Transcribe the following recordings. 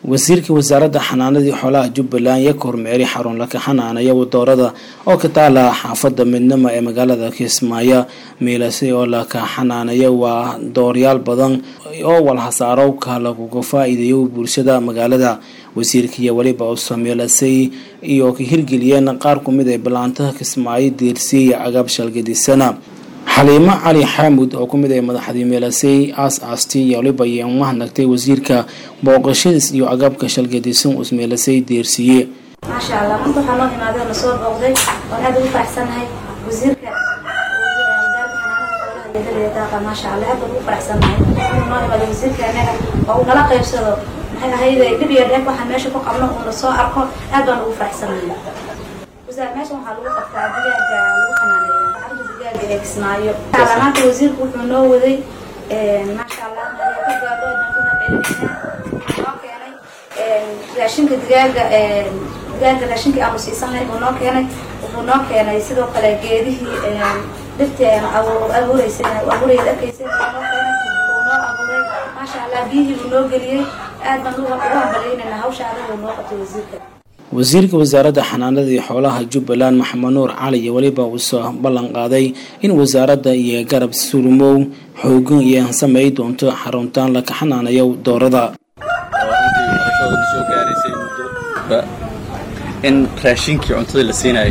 wasiirka wasaaradda xanaanadii xoolaha jubbaland iyo kormeeri xarun laka xanaanaya wadoorada oo ka taala xaafadda midnimo ee magaalada kismaayo miilase oo laka xanaanaya waa dooryaal badan oo walhasaarowka laguga faa-iideeyo bulshada magaalada wasiirka iyo weliba usameelasay iyo ka hirgeliyeen qaar kumid ee ballaantaha kismaayo deersiiya cagaab shalgadisana xaliimo cali xaamud oo ku mid ah madaxdii meelasey aas aasti iyo waliba ayaan mahadnagtay wasiirka booqashadiis iyo agabka shalgadisan us meelasey deersiiye maasha allah runta waxaa noo imaadee na soo booqday waan aad ugu faraxsanahay wasiirka wasaaradda xanaanada xoolaha daaqa maasha allah aad baan ugu faraxsanahay inuu noo imaado wasiirka anaga oo uu nala qaybsado maxay ahayde dhib iyo dheef waxaan meesha ku qabno uuna soo arko aad baan ugu faraxsanahay meeshan waxaa lagu qabtaa digaaga lagu xanaaneeya kismaayo maanta wasiirku wuxuu noo waday maasha allah ka gaadho noo keenay raashinka digaaga digaaga raashinkii aanu siisanay buu noo keenay wuxuu noo keenay sidoo kale geedihii dhirtii abuureysay abuuraya arkaysay buu noo keenay buu noo abuuray maasha allah biyihii buu noo geliyey aad baan ugu hambalyaynayna hawsha adag uu noo qabtay wasiirka wasiirka wasaaradda xanaanada iyo xoolaha jubbaland maxamed nuur cali iyo weliba uusoo ballan qaaday in wasaaradda iyo garab surmow xoogan iyo samey doonto xaruntaan laka xanaanayo doorada soo gaaraysay muddo in raashinkii cuntada la siinayo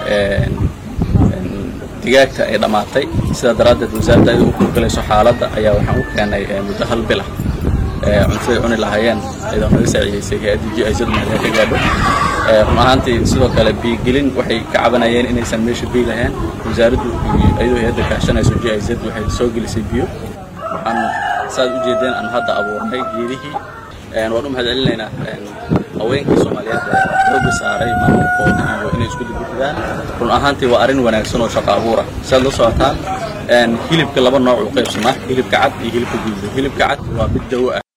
digaagta ay dhammaatay sidaa daraaddeed wasaaradda ay u kurgalayso xaaladda ayaa waxaan u keenay muddo hal bil ah cuntaday cuni lahaayeen ayadoo naga saaciidaysay hay-adda g izadu mahadin ka gaadho run ahaantii sidoo kale biigelin waxay ka cabanayeen inaysan meesha biy lahayn wasaaraddu ayadoo hay-adda kaashanayso g iz waxay soo gelisay biyo waxaan saad u jeedeen aan hadda abuurnay geedihii waan u mahad celinaynaa haweenkii soomaaliyeed xooga saaray maamulkooda iyo inay isku dibixidaan run ahaantii waa arrin wanaagsan oo shaqo abuura siaad la socotaan hilibka laba nooc u qaybsamaa hilibka cad iyo hilibka gududa hilibka cad waa mid dawo ah